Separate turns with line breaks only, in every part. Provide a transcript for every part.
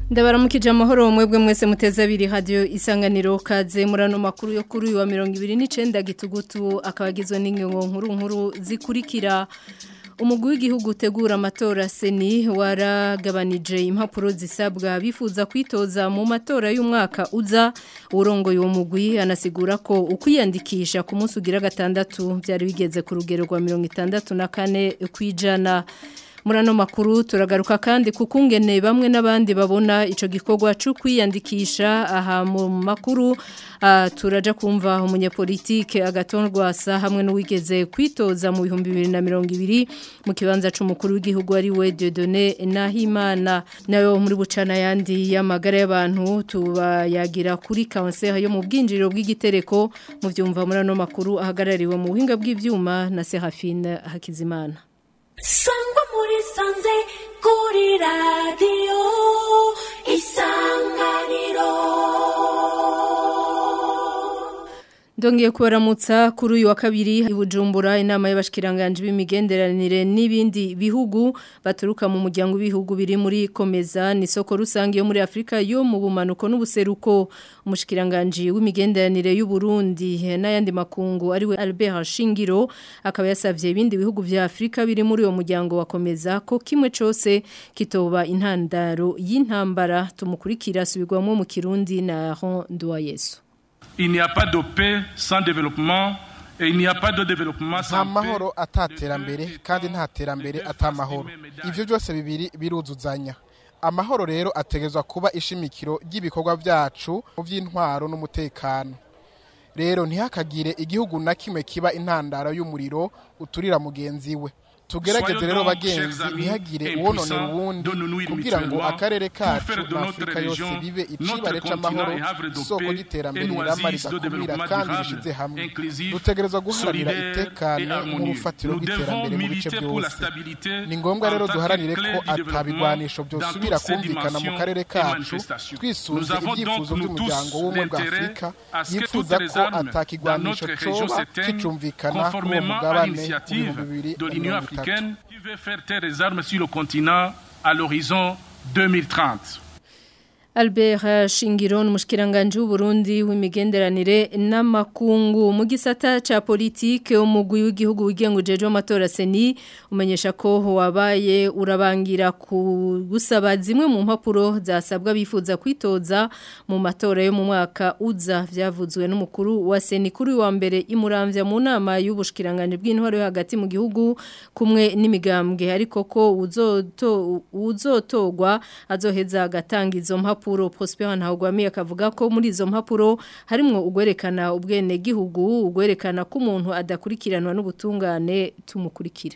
ndabaramukije amahoro mwebwe mwese muteze abiri radio isanganiro kaze murano makuru yo kuri uyu wa 29 gitugutu akabagizwe n'ingingo nkuru nkuru zikurikira umugwi w'igihugu utegura amatora seni waragabanije impapuro zisabwa bifuza kwitoza mu matora y'umwaka uza urongoye uwo mugwi anasigura ko ukwiyandikisha ku munsi ugira gatandatu byari bigeze ku rugero rwa 64 kwijana Murano makuru turagaruka kandi kukungene bamwe n'abandi babona ico gikorwa cyo kwiyandikisha aha mu makuru uh, turaja kumva umunyepolitike agatonrwa sa hamwe n'uwigeze kwitoza mu 2020 mu kibanza c'umukuru w'igihugu ari we Dieudonné Nahimana nayo muri bucana yandi y'amagara y'abantu tubayagira kuri cancer yo mu bwinjiriro bw'igitereko mu vyumva murano makuru ahagarariwe mu buhinga bw'ivyuma na Serafine Hakizimana
sangwa muri sanze kuri radiyo isanganiro
Ndongiye kubaramutsa kuri uyu wa kabiri ibujumbura inama y'abashikiranganje b'imigenderanire n'ibindi bihugu baturuka mu muryango w'ibihugu biri muri komeza ni soko rusange yo muri Afrika yo mu bumanuko n'ubuseruko umushikiranganje w'imigenderanire y'u Burundi n'ayandi makungu ari we Albert Shingiro akaba yasavye ibindi bihugu vya Afrika biri muri uwo muryango wa komeza ko kimwe cose kitoba intandaro y'intambara tumukurikira subirwamo mu Kirundi na Ron Duayesu
il n'y a pas de paix sans développement et il n'y a pas de développement sans
nta mahoro ataterambere kandi nta terambere atamahoro ivyo byose bibiri biruzuzanya amahoro rero ategezwa kuba ishimikiro ry'ibikorwa byacu mu by'intwaro n'umutekano rero ntihakagire igihugu na kimwe kiba intandaro y'umuriro uturira mugenzi we tugerageze rero bagenzi ntihagire uwononera uwundi kugira ngo akarere kacu n'afurika yose bibe icibare c'amahoro isoko ry'iterambere rirama ridakumira kandi rishize hamwe dutegerezwa guharanira itekane nk'urufatiro rw'iterambere mu bice byose ni ngombwa rero duharanire ko atabigwanisho byosubira kumvikana mu karere kacu twisunze ibyifuzo by'umuryango w'ubumwe bwa afurika yifuza ko atakigwanisho coba kicumvikana kuri uwo mugabane w'ibihumbi bibiri na mirongo itatu
africaine qui veut faire taire les armes sur le continent à l'horizon 2030.
Albert Shingiro n'umushikiranganje w'Uburundi w'imigenderanire n'amakungu mu gisata ca politique umugwi w'igihugu wigengujeje amatora seni umenyesha ko wabaye urabangira ku gusaba zimwe mu mpapuro zasabwa bifuza kwitoza mu matora yo mu mwaka uza vyavuzwe n'umukuru wa seni kuri wa mbere imuramvya mu nama y'ubushikiranganje bw'intwaro yo hagati mu gihugu kumwe n'imigambwe ariko ko uzoto uzotogwa azoheza agatanga izo mpapuro mpapuro Prosper Ntawugwami akavuga ko muri izo mpapuro harimo ugwerekana ubwene gihugu ugwerekana ko umuntu adakurikiranwa n'ubutungane tumukurikire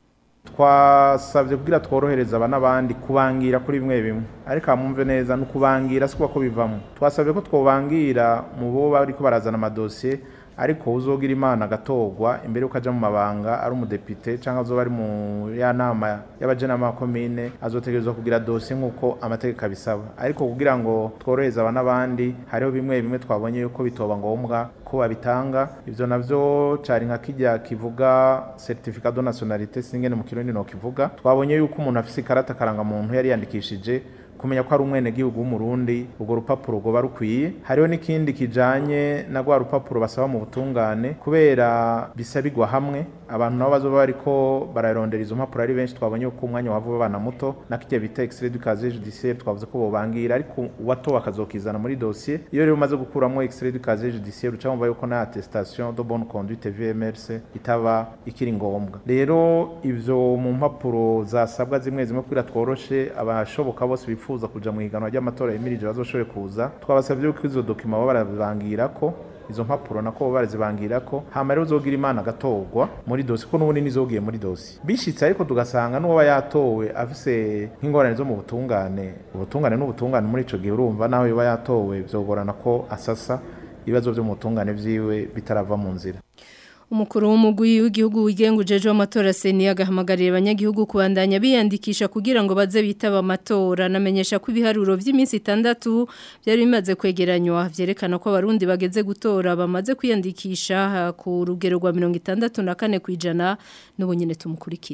twasabye kugira tworohereza aba n'abandi kubangira kuri bimwe bimwe ariko amumve neza no kubangira sikuba ko bivamo twasabye ko twobangira mu bo bariko barazana amadosiye ariko uzogira imana agatogwa imbere yuko aja mu mabanga ari umudepite cyangwa azoba ari mu ya nama y'abajenama komine azotegerezwa kugira dosiye nk'uko amategeko abisaba ariko kugira ngo tworohereze aba n'abandi hariho bimwe bimwe twabonye yuko bitoba ngombwa ko babitanga ivyo navyo cari nka kijya kivuga certificat de nationalité singene mu kirundi no kivuga twabonye yuko umuntu afise ikarata karanga muntu yari yandikishije kumenya ko ari umwene gihugu w'umurundi urwo rupapuro rwoba rukwiye hariho n'ikindi kijanye na rwa rupapuro basaba mu butungane kubera bisabirwa hamwe abantu nabo bazoba bariko bararondera izo mpapuro ari benshi twabonye ko umwanya wava babana muto nakijya bita extrait du casier judiciaire twavuze ko bobangira ariko uwato bakazokizana muri dossier iyo rero umaze gukuramo extrait du casier judiciaire uca wumva yuko na attestation de bonne conduite VMRC itaba ikiri ngombwa rero ivyo mu mpapuro zasabwa zimwe zimwe kugira tworoshe abashoboka bose bifuza kuja mu higanwa ry'amatora yimirije bazoshobore kuza twabasabye ko izo dokima baba barabangira ko izo mpapuro nako barazibangira ko hama rero uzogira imana agatogwa muri dosi ko n'ubundi nizogiye muri dosi bishitse ariko tugasanga n'uwaba yatowe afise nk'ingorane zo mu butungane ubutungane n'ubutungane muri ico gihe urumva naho yoba yatowe vyogorana ko asasa ibibazo vyo mu butungane vyiwe bitarava mu nzira
umukuru w'umugwi w'igihugu wigengujeje w'amatora seni agahamagarira abanyagihugu kubandanya biyandikisha kugira ngo baze bitaba amatora namenyesha ko ibiharuro by'iminsi itandatu byari bimaze kwegeranywa vyerekana ko abarundi bageze gutora bamaze kwiyandikisha ku rugero rwa mirongo itandatu na kane ku ijana n'ubu nyine tumukurikire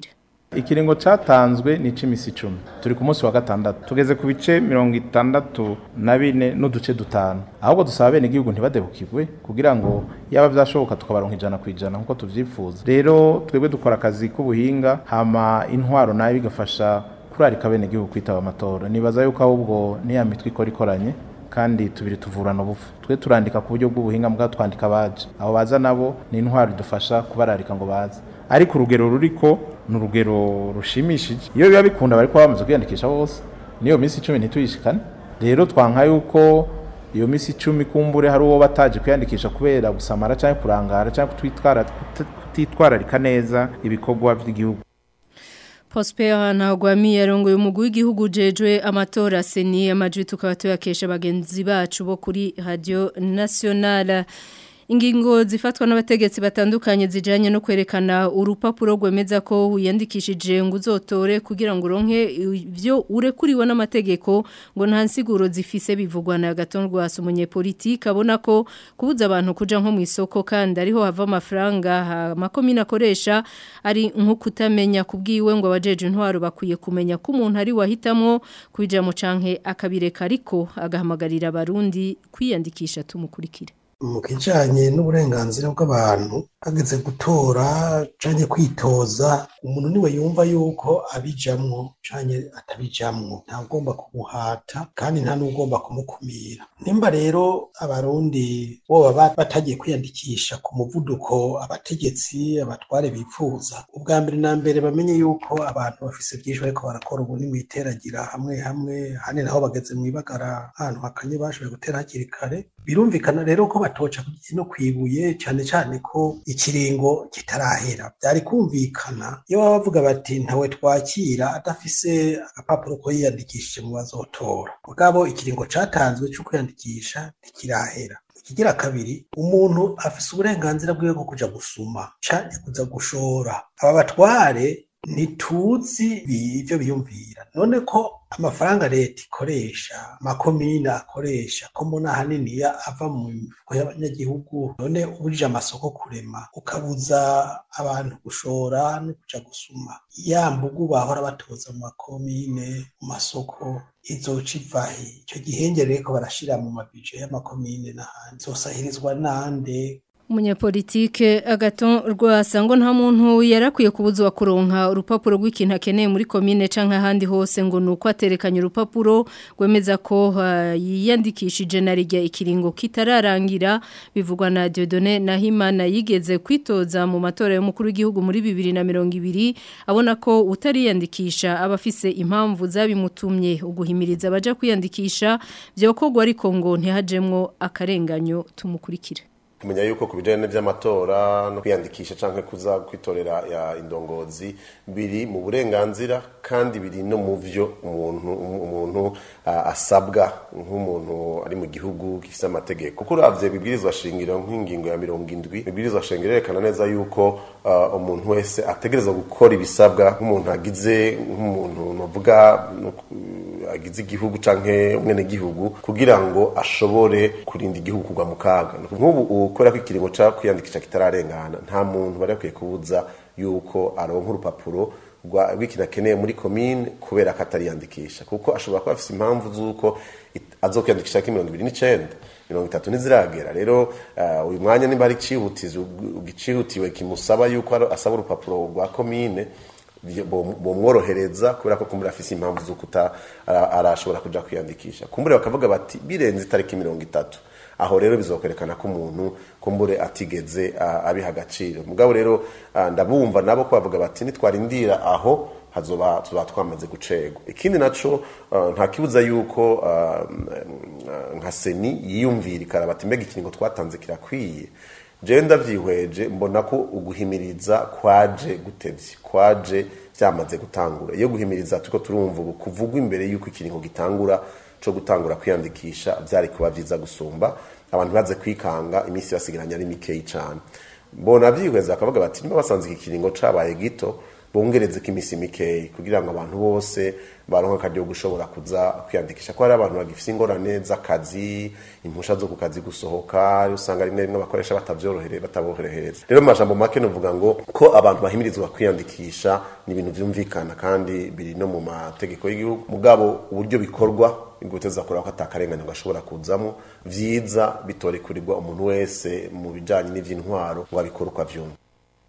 ikiringo cyatanzwe ni ic'imisi icumi turi ku munsi wa gatandatu tugeze ku bice mirongo itandatu na bine n'uduce dutanu ahubwo dusaba bene igihugu ntibadebukirwe kugira ngo yaba vyashoboka tukabaronka ijana ku ijana nk'uko tuvyifuza rero twebwe dukora akazi k'ubuhinga hama intwaro nayo bigafasha kurarika bene igihugu kwitaba amatora nibaza yuko ahubwo niya mitwe ikora ikoranye kandi tubiri tuvurana ubufu twe turandika ku buryo bw'ubuhinga mbwa twandika abaje abo baza nabo ni intwaro idufasha kubararika ngo baze ariko urugero ruriko ni urugero rushimishije iyo biba bikunda bari kuba bamaze kwiyandikisha bose niyo minsi icumi ntituyishikane rero twanka yuko iyo minsi icumi kumbure hari uwo bataje kwiyandikisha kubera gusamara cyangwa kurangara cyangwa kutitwararika neza ibikorwa by'igihugu
Prosper Ntagwami yarongoye umugwi w'igihugu jejwe amatora seni amajwi tukaba tuyakesha bagenzi bacu bo kuri Radio Nationale Ingingo zifatwa n'abategetsi batandukanye zijanye no kwerekana urupapuro rwemeza ko wiyandikishije ngo uzotore kugira ngo uronke ivyo urekuriwe n'amategeko ngo nta nsiguro zifise bivugwa na gatondwa umunyepolitike abona ko kubuza abantu kuja nko mu isoko kandi ariho hava amafaranga amakomine akoresha ari nko kutamenya kubwiwe ngo abajeje intwaro bakwiye kumenya ko umuntu ari wahitamwo kwija mu canke akabireka ariko agahamagarira abarundi kwiyandikisha tumukurikira
mu kijanye n'uburenganzira bw'abantu hageze gutora canke kwitoza umuntu niwe yumva yuko abijamwo canke atabijamwo nta ugomba kumuhata kandi nta n'ugomba kumukumira nimba rero abarundi boba batagiye kwiyandikisha ku muvuduko abategetsi abatware bipfuza ubwa mbere na mbere bamenye yuko abantu bafise byinshi bariko barakora ubu ni mwiteragira hamwe hamwe hane naho bageze mwibagara ahantu hakanye bashoboye gutera hakiri kare birumvikana rero ko batoca no kwibuye cyane cyane ko ikiringo kitarahera byari kumvikana iyo baba bavuga bati ntawe twakira adafise agapapuro ko yiyandikishije mu bazotora mugabo ikiringo catanzwe cyo kwiyandikisha ntikirahera ikigira kabiri umuntu afise uburenganzira bwiwe bwo kuja gusuma canke kuza gushora aba batware ntituzi ibyo biyumvira none ko amafaranga leta ikoresha amakomine akoresha ko mbona ahanini ava mu mifuko y'abanyagihugu none uburije amasoko kurema ukabuza abantu gushora no kuja gusuma ya mbugu bahora batoza mu makomine mu masoko izoca ivahe icyo gihengere ko barashira mu mabije y'amakomine n'ahandi zosahirizwa nande
umunyapolitike agaton rwasa ngo nta muntu yarakwiye kubuzwa kuronka urupapuro rw'ikintu akeneye muri komine canke ahandi hose ngo nuko aterekanye urupapuro rwemeza ko uh, yiyandikishije na rijya ikiringo kitararangira bivugwa na Dieudonné Nahimana yigeze kwitoza mu matora y'umukuru w'igihugu muri 2020 abona ko utariyandikisha abafise impamvu zabimutumye uguhimiriza abaja kwiyandikisha byokogwa ariko ngo ntihajemwo akarenganyo tumukurikira
kumenya yuko ku bijyanye n'iby'amatora no kwiyandikisha cyangwa kuza kwitorera ya indongozi biri mu burenganzira kandi biri no mu byo umuntu umuntu asabwa nk'umuntu ari mu gihugu gifite amategeko kuko urabye bibwirizwa shingiro nk'ingingo ya mirongo indwi bibwirizwa shingiro yerekana neza yuko umuntu wese ategereza gukora ibisabwa nk'umuntu agize nk'umuntu navuga agize igihugu cyangwa umwenegihugu kugira ngo ashobore kurinda igihugu kugwa mu kaga nk'ubu ukora ko ikiringo cyo kwiyandikisha kitararengana nta muntu bari bakwiye kubuza yuko aronka urupapuro rw'ikintu akeneye muri komine kubera ko atariyandikisha kuko ashobora kuba afite impamvu z'uko azo kwiyandikisha ko mirongo ibiri n'icyenda mirongo itatu ntiziragera rero uyu mwanya niba ari icihutiwe kimusaba yuko asaba urupapuro rwa komine bomworohereza kubera ko kumbura afise impamvu z'uko arashobora kuja kwiyandikisha kumbure bakavuga bati birenze itariki mirongo itatu aho rero bizokwerekana ko umuntu kumbure atigeze abiha agaciro mugabo rero ndabumva nabo ko bavuga bati nitwarindira aho hazoba tuba twamaze gucegwa ikindi naco nta kibuza yuko nka seni yiyumvira ikaraba ati mbega ikiringo twatanze kirakwiye jewe ndavyihweje mbona ko uguhimiriza kwaje gutevye kwaje byamaze gutangura iyo guhimiriza turiko turumva ubu kuvugwa imbere yuko ikiringo gitangura co gutangura kwiyandikisha byari kuba byiza gusumba abantu baze kwikanga iminsi basigaranye ari mikeyi cyane mbona byihweza bakavuga bati niba basanze iki kiringo cabaye gito bongereze kimisi mikeyi kugira ngo abantu bose baronka akaryo gushobora kuza kwiyandikisha ko hari abantu bagifite ingorane z'akazi impusha zo ku kazi gusohoka usanga rimwe rimwe abakoresha batavyorohere bataborohereza rero mu majambo make novuga ngo ko abantu bahimirizwa kwiyandikisha ni ibintu vyumvikana kandi biri no mu mategeko y'igihugu mugabo uburyo bikorwa inguteza kureba ko atakarengane gashobora kuzamo vyiza bitorekurirwa umuntu wese mu bijanye n'ivy'intwaro ngo abikore uko avyumva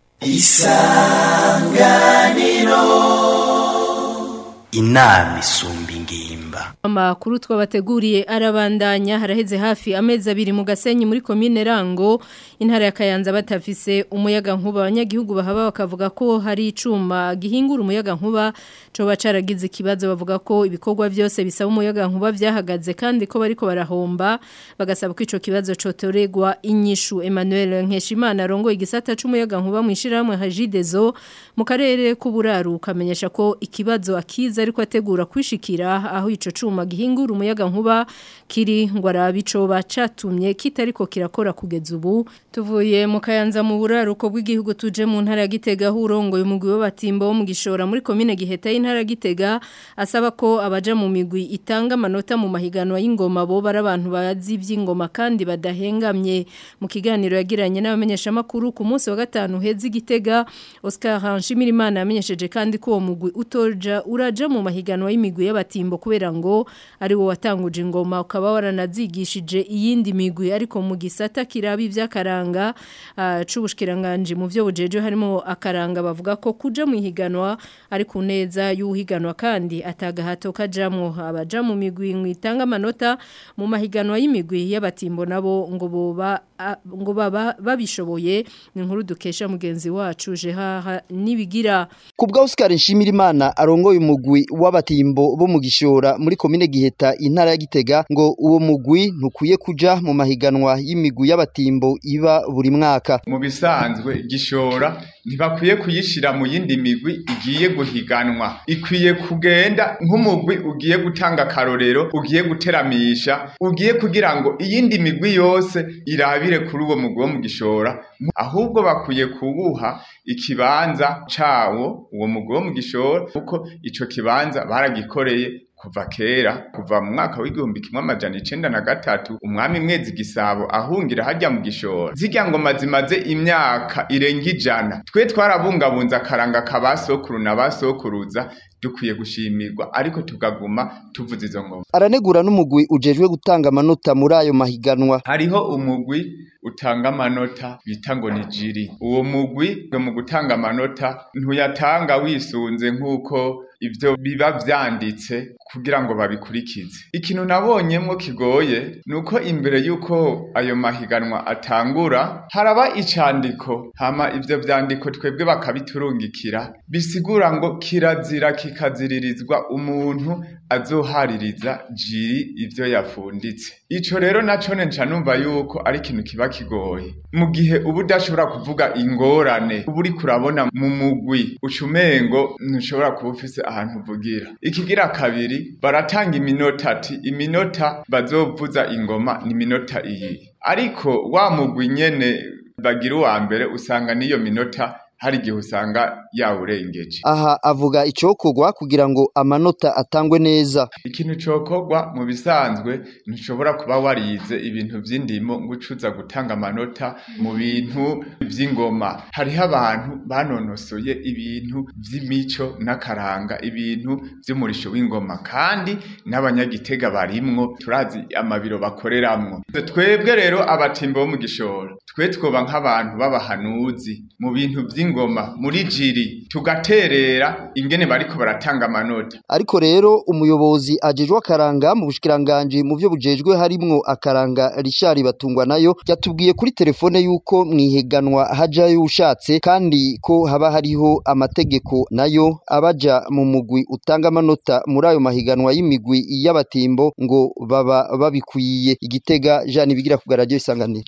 inama isumba ingimba
Amakuru twabateguriye arabandanya haraheze hafi amezi abiri mu gasenyi muri komine Rango intara ya Kayanza batafise umuyaga nkuba abanyagihugu bahaba bakavuga ko hari icuma gihingura umuyaga nkuba coba caragize ikibazo bavuga ko ibikorwa byose bisaba umuyaga nkuba vyahagaze kandi ko bariko barahomba bagasaba ko ico kibazo cotoregwa inyishu Emmanuel Nkeshimana rongo igisata c'umuyaga nkuba mu ishiramwe Hajidezo mu karere k'uburaru kamenyesha ko ikibazo akiza ariko ategura kwishikira aho ico cuma gihingura umuyaga nkuba kiri ngo arabico bacatumye kitariko kirakora kugeza ubu tuvuye mu kayanza mu buraruko bw'igihugu tuje mu ntara ya Gitega hurongo umugwi w'abatimbo wo mu gishora muri commune Giheta y'intara ya Gitega asaba ko abaja mu migwi itanga amanota mu mahiganwa y'ingoma bo bara abantu bazi ivy'ingoma kandi badahengamye mu kiganiro yagiranye n'abamenyesha makuru ku munsi wa gatanu hezi Gitega Oscar Hanshimirimana yamenyesheje kandi ko uwo mugwi utoja uraja mu mahiganwa y'imigwi y'abatimbo kubera ngo ari wo watanguje ingoma ukaba waranazigishije iyindi migwi ariko mu gisata kirabi ivy'akaranga uh, c'ubushikiranganje mu vyo bujeje harimo akaranga bavuga ko kuja mu higanwa ari ku neza y'uhiganwa kandi atagahato kajamwo abaja mu migwi mwitanga amanota mu mahiganwa y'imigwi y'abatimbo nabo ngo boba a- ngo baba babishoboye ni inkuru dukesha mugenzi wacu Jehaha nibigira
Kubwa Oscar Nshimirimana arongoye umugwi w'abatimbo bo mu gishora muri komine Giheta intara ya Gitega ngo uwo mugwi ntukwiye kuja mu mahiganwa y'imigwi y'abatimbo iba buri mwaka.
mu bisanzwe gishora ntibakwiye kuyishira mu yindi migwi igiye guhiganwa ikwiye kugenda nk'umugwi ugiye gutanga akarorero ugiye guteramisha ugiye kugira ngo iyindi migwi yose irabire kuri uwo mugwi wo mu gishora ahubwo bakwiye kuwuha ikibanza cawo uwo mugwi wo mu gishora kuko ico kibanza baragikoreye kuva kera kuva mu mwaka w'igihumbi kimwe amajana icenda na gatatu umwami mwezi gisabo ahungira hajya mu gishora zirya ngoma zimaze imyaka irenga ijana twe twarabungabunze akaranga ka basokuru na basokuruza dukwiye gushimirwa ariko tukaguma tuvuza izo ngoma
Aranegura n'umugwi ujejwe gutanga amanota muri ayo mahiganwa.
hariho umugwi utanga amanota bita ngo ni jiri uwo mugwi mu gutanga amanota ntuyatanga wisunze nk'uko ivyo biba vyanditse kugira ngo babikurikize ikintu nabonyemwo kigoye nuko imbere y'uko ayo mahiganwa atangura haraba icandiko hama ivyo vyandiko twebwe bakabiturungikira bisigura ngo kirazira kikaziririzwa umuntu azohaririza jiri ivyo yafunditse ico rero nacone nca numva yuko ari ikintu kiba kigoye mu gihe uba udashobora kuvuga ingorane uba uriko urabona mu mugwi ucumengo ntushobora kuba ufise ahantu uvugira ikigira kabiri baratanga iminota ati iminota bazovuza ingoma ni iminota iyi ariko wa mugwi nyene bagira uwa mbere usanga n'iyo minota hari igihe usanga yawurengeje
Aha avuga icokorwa kugira ngo amanota atangwe neza.
ikintu cokorwa mu bisanzwe ntushobora kuba warize ibintu vy'indimo ngo ucuza gutanga amanota mu bintu vy'ingoma hariho abantu banonosoye ibintu vy'imico n'akaranga ibintu vy'umurisho w'ingoma kandi n'abanyagitega barimwo turazi amabiro bakoreramwo twebwe rero abatimbo bo mu gishoro twe twoba nk'abantu b'abahanuzi mu bintu vy'ingoma muri jiri tugaterera ingene bariko baratanga amanota
Ariko rero umuyobozi ajejwe akaranga mu bushikiranganje mu vyo bujejwe harimwo akaranga Richard Batungwa nayo yatubwiye kuri telefone yuko mwiheganwa hajayo ushatse kandi ko haba hariho amategeko nayo abaja mu mugwi utanga amanota muri ayo mahiganwa y'imigwi y'abatimbo ngo baba babikwiye igitega Jean bigira ku radio isanganiro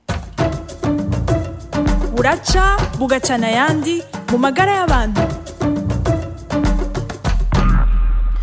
buraca bugacana ayandi mu magara y'abantu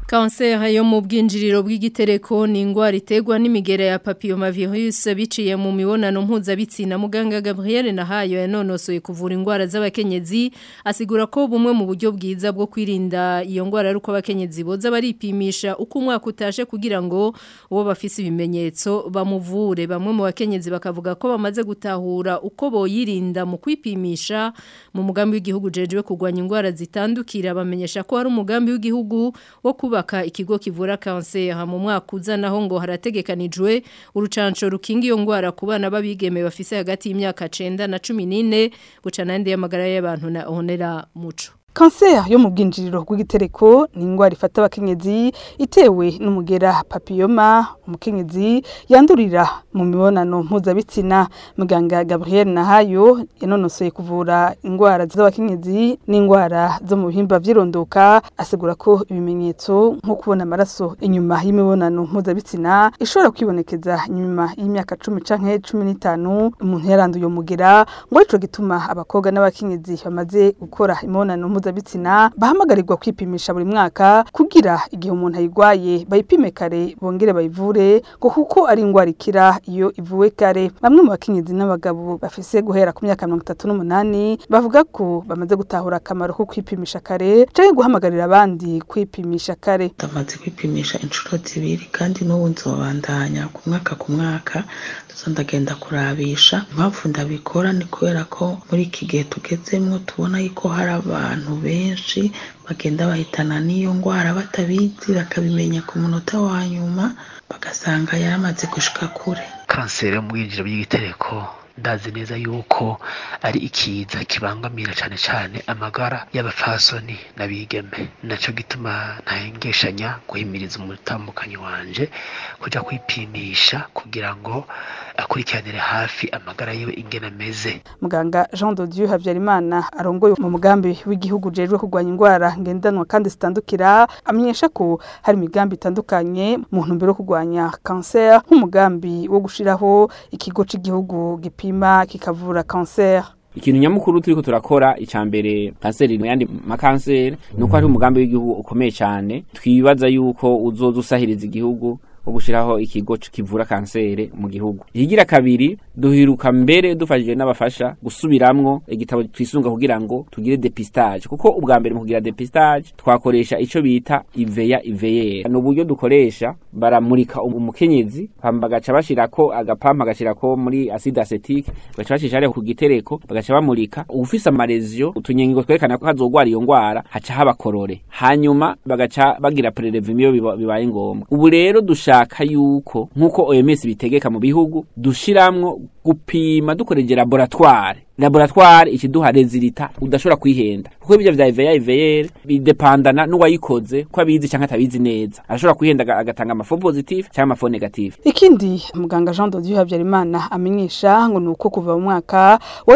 Kanseri yo mu bwinjiriro bw'igitereko ni ingwara iterwa n'imigera ya papillomavirus biciye mu mibonano mpuzabitsina muganga Gabriel Nahayo yanonosoye kuvura ingwara z'abakenyezi asigura ko bumwe mu buryo bwiza bwo kwirinda iyo ngwara ari uko abakenyezi boza baripimisha uko umwaka utashe kugira ngo uwo bafise ibimenyetso bamuvure bamwe mu bakenyezi bakavuga ko bamaze gutahura uko boyirinda mu kwipimisha mu mugambi w'igihugu jejwe kugwanya ingwara zitandukira bamenyesha ko hari umugambi w'igihugu wo kuba kubaka ikigo kivura kanseri mu mwaka uzanaho ngo harategekanijwe urucanco rukinga iyo ngwara ku bana babigeme bafise hagati y'imyaka 9 na 14 buca nandi y'amagara y'abantu na honera muco
Kanseri yo mu bwinjiriro bw'igitereko ni ingwara ifata abakenyezi itewe n'umugera papilloma umukenyezi yandurira mu mibonano mpuzabitsina muganga Gabriel Nahayo yanonosoye kuvura ingwara z'abakenyezi n'ingwara zo mu bihimba vyirondoka asigura ko ibimenyetso nko kubona amaraso inyuma y'imibonano mpuzabitsina ishobora kwibonekeza nyuma y'imyaka 10 canke 15 umuntu yaranduye umugera ngo ico gituma abakobwa n'abakenyezi bamaze gukora imibonano mpuzabitsina bahamagarirwa kwipimisha buri mwaka kugira igihe umuntu ayigwaye bayipime kare bongere bayivure ngo kuko ari ingwara ikira iyo ivuwe kare bamwe mu bakenyezi n'abagabo bafise guhera ku myaka mirongo itatu n'umunani bavuga ko bamaze gutahura akamaro ko kwipimisha kare canke guhamagarira abandi kwipimisha kare
ndamaze kwipimisha inshuro zibiri kandi n'ubu nzobandanya ku mwaka ku mwaka ndagenda kurabisha impamvu ndabikora ni kubera ko muri iki gihe tugezemwo tubona yuko hari abantu benshi bagenda bahitana n'iyo ndwara batabizi bakabimenya ku munota wa nyuma bagasanga yaramaze gushika kure
kanseri yo mu bwinjiro bw'igitereko ndazi neza yuko ari ikiza kibangamira cyane cyane amagara y'abapfasoni n'abigeme nacyo gituma ntahengeshanya guhimiriza umutambukanyi wanje kujya kwipimisha kugira ngo akurikiranire hafi amagara yiwe ingene ameze
muganga Jean de Dieu Habyarimana arongoye mu mugambi w'igihugu jejwe kurwanya indwara ngendanwa kandi zitandukira amenyesha ko hari imigambi itandukanye mu ntumbero yo kurwanya cancer nk'umugambi wo gushiraho ikigo c'igihugu gipima kikavura cancer
ikintu nyamukuru turiko turakora icambere kanseri mu yandi makanseri nuko hari umugambi w'igihugu ukomeye cyane twibaza yuko uzoza usahiriza igihugu wo gushiraho ikigo kivura kanseri mu gihugu ihigira kabiri duhiruka mbere dufashijwe n'abafasha gusubiramwo igitabo twisunga kugira ngo tugire depistage kuko ubwa mbere mu kugira depistage twakoresha ico bita iveya iveyera ni uburyo dukoresha baramurika umukenyezi bagaca bashirako agapampa agashirako muri acide acetique bagaca bashisha hariya ku gitereko bagaca bamurika ufise amarezio utunyengingo twerekana ko hazogwara iyo ngwara haca haba korore hanyuma bagaca bagira prelevement iyo bibaye ngombwa ubu rero dushaka yuko nkuko OMS bitegeka mu bihugu dushiramwo gupima dukoreje laboratoire laboratoire ikiduha resultat udashobora kwihenda kuko ibyo vya IVR IVR bidepandana n'uwayikoze ko abizi canke atabizi neza arashobora kwihenda agatanga amafo positif canke amafo negatif
ikindi muganga Jean de Dieu Habyarimana amenyesha ngo nuko kuva mu mwaka wa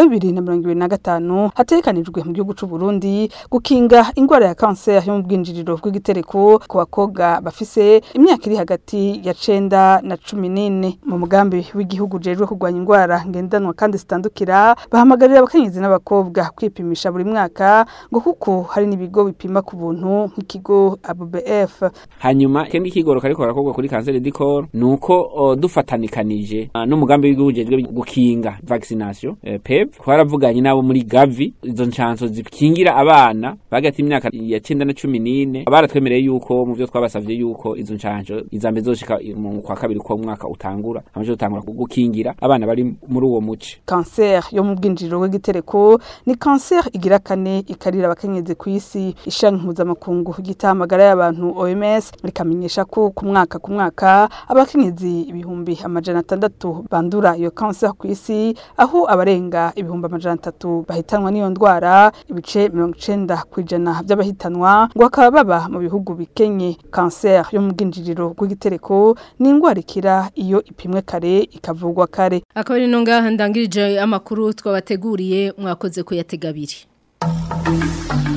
2025 hatekanijwe mu gihugu c'u Burundi gukinga ingwara ya cancer yo mu bwinjiriro bw'igitereko ku bakobwa bafise imyaka iri hagati ya 9 na 14 mu mugambi w'igihugu jejwe kurwanya ingwara ngendanwa kandi zitandukira bahamagarira abakenyezi n'abakobwa kwipimisha buri mwaka ngo kuko hari n'ibigo bipima ku buntu nk'ikigo ABBF
hanyuma kendi kigoro kariko karakorwa kuri cancer du corps nuko uh, dufatanikanije uh, n'umugambi w'igihugu jejwe gukinga vaccination uh, PEP twaravuganye nabo muri Gavi izo nchanso zikingira abana bagati imyaka ya 9 na 14 baratwemereye yuko mu byo twabasavye yuko izo nchanso izambe zoshika mu kwa kabiri ko mwaka utangura amaje utangura gukingira abana bari muri uwo muce
cancer yo mu bwinjiriro bw'igitereko ni cancer igira kane ikarira abakenyezi ku isi ishami mpuzamakungu gitahamagara y'abantu OMS rikamenyesha ko ku mwaka ku mwaka abakenyezi ibihumbi amajana atandatu bandura iyo cancer ku isi aho abarenga ibihumbi amajana atatu bahitanwa n'iyo ndwara ibice mirongo icenda ku ijana by'abahitanwa ngo bakaba baba mu bihugu bikenye cancer yo mu bwinjiriro bw'igitereko ni indwara ikira iyo ipimwe kare ikavurwa kare
akaba ari no ngaha ndangirije amakuru twabateguriye mwakoze kuyatega abiri